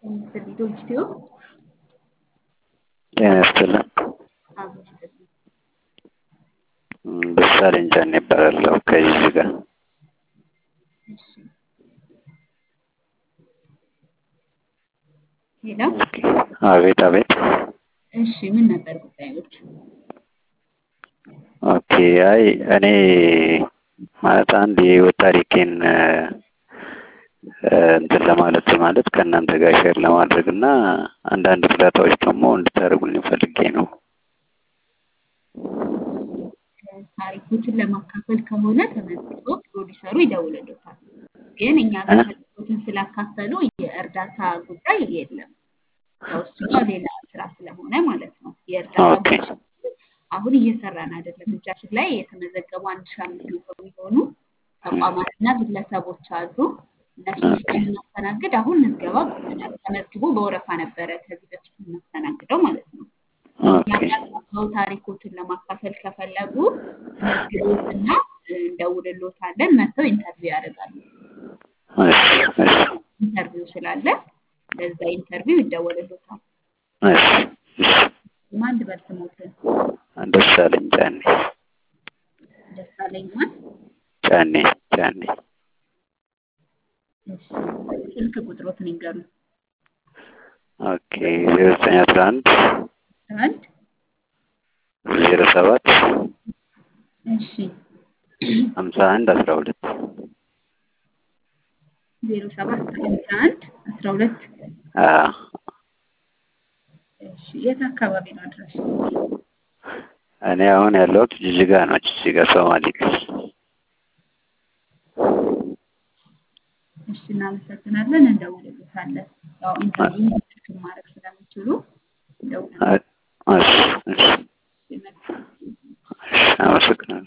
የሚስጥልኝ ዶንኪቲዮ ጤና ይስጥልን። አብሮ ይስጥልኝ። ደሳለኝ ጫኔ እባላለሁ ከጅጅጋ። እሺ ሄሎ አቤት አቤት። እሺ ምን ነበር ጉዳዮች? ኦኬ አይ እኔ ማለት አንድ የህይወት ታሪኬን እ፣ እንትን ለማለት ማለት ከእናንተ ጋር ሼር ለማድረግ እና አንዳንድ እርዳታዎች ደግሞ እንድታደርጉልኝ ፈልጌ ነው። ታሪኮችን ለማካፈል ከሆነ ተመዝግቦ ፕሮዲሰሩ ይደውልልዎታል። ግን እኛ ጋር ታሪኮችን ስላካፈሉ የእርዳታ ጉዳይ የለም። ያው እሱ ጋር ሌላ ስራ ስለሆነ ማለት ነው። የእርዳታ ኦኬ ጉዳይ አሁን እየሰራን አይደለም። እጃችን ላይ የተመዘገቡ አንድ ሺህ አምስት መቶ የሚሆኑ ተቋማትና ግለሰቦች አሉ። እነሱን ስለምናስተናግድ አሁን ምዝገባ ቆመናል። ተመዝግቦ በወረፋ ነበረ ከዚህ በፊት የምናስተናግደው ማለት ነው። ኦኬ ያጋጠመው ታሪኮችን ለማካፈል ከፈለጉ መዝግቦትና እንደውልሎታለን። መጥተው ኢንተርቪው ያደርጋሉ። እሺ እሺ ኢንተርቪው ስላለ ለዛ ኢንተርቪው ይደወልሎታል። እሺ እሺ ማን ልበል ስሞትን? ደሳለኝ ጫኔ ደሳለኝ ማን? ጫኔ ጫኔ እሺ ስልክ ቁጥሮትን ይንገሩኝ። ኦኬ ዜሮ ዘጠኝ አስራ አንድ አንድ ዜሮ ሰባት እሺ ሀምሳ አንድ አስራ ሁለት ዜሮ ሰባት ሀምሳ አንድ አስራ ሁለት እሺ የት አካባቢ ነው አድራሽ? እኔ አሁን ያለሁት ጅጅጋ ነው። ጅጅጋ ሶማሌ ክልል። እሺ እናመሰግናለን። እንደውልሎታለን። ያው ኢንተርቪው ስልክ ማድረግ ስለሚችሉ እንደውልሎታለን። እሺ እሺ መልካም እሺ አመሰግናለሁ።